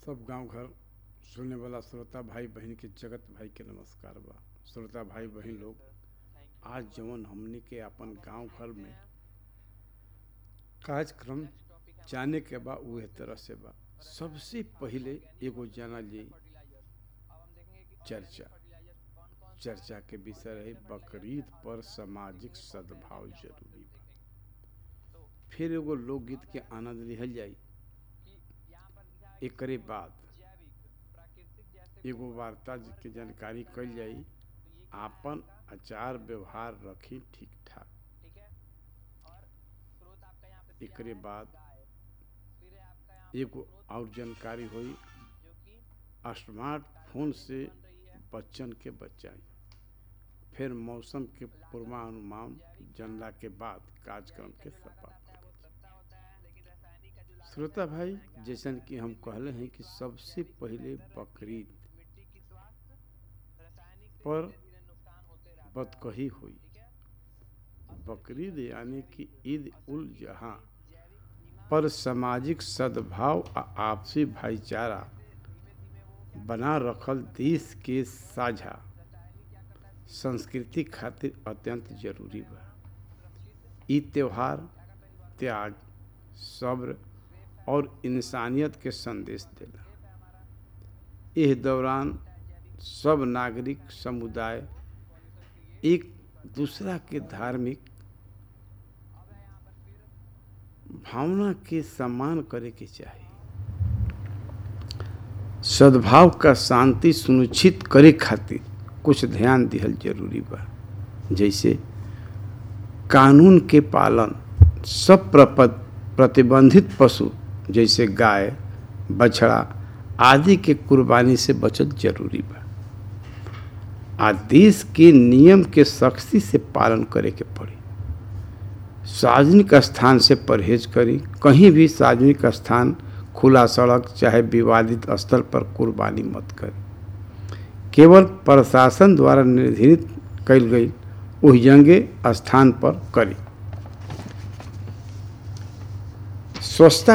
सब गांव घर सुनने वाला श्रोता भाई बहन के जगत भाई के नमस्कार बा श्रोता भाई बहन लोग आज जवन हमनी के अपन गांव घर में कार्यक्रम जाने के बा उहे तरह से बा सबसे पहिले एगो जाना जी चर्चा चर्चा के विषय रहे बकरीद पर सामाजिक सद्भाव जरूरी बा फिर एगो लोकगीत के आनंद लिहल जाई एकरे बाद एगो वार्ता के जानकारी कल जाई आपन आचार व्यवहार रखी ठीक ठाक एकरे बाद एगो और जानकारी हुई स्मार्टफोन से बच्चन के बचाई फिर मौसम के पूर्वानुमान जानला के बाद कार्यक्रम के सफा श्रोता भाई जैसन कि हम कहले हैं कि सबसे पहले बकरीद पर बदकही हुई बकरीद यानी कि ईद उल जहाँ पर सामाजिक सद्भाव आ आपसी भाईचारा बना रखल देश के साझा संस्कृति खातिर अत्यंत जरूरी बा ई त्योहार त्याग सब्र और इंसानियत के संदेश देला इस दौरान सब नागरिक समुदाय एक दूसरा के धार्मिक भावना के सम्मान करे के चाहिए सद्भाव का शांति सुनिश्चित करे खातिर कुछ ध्यान दिहल जरूरी बा जैसे कानून के पालन सब प्रतिबंधित पशु जैसे गाय बछड़ा आदि के कुर्बानी से बचत जरूरी बा आ देश के नियम के सख्ती से पालन करे के पड़ी सार्वजनिक स्थान से परहेज करी कहीं भी सार्वजनिक स्थान खुला सड़क चाहे विवादित स्थल पर कुर्बानी मत करी केवल प्रशासन द्वारा निर्धारित कल गई उस जंगे स्थान पर करी स्वच्छता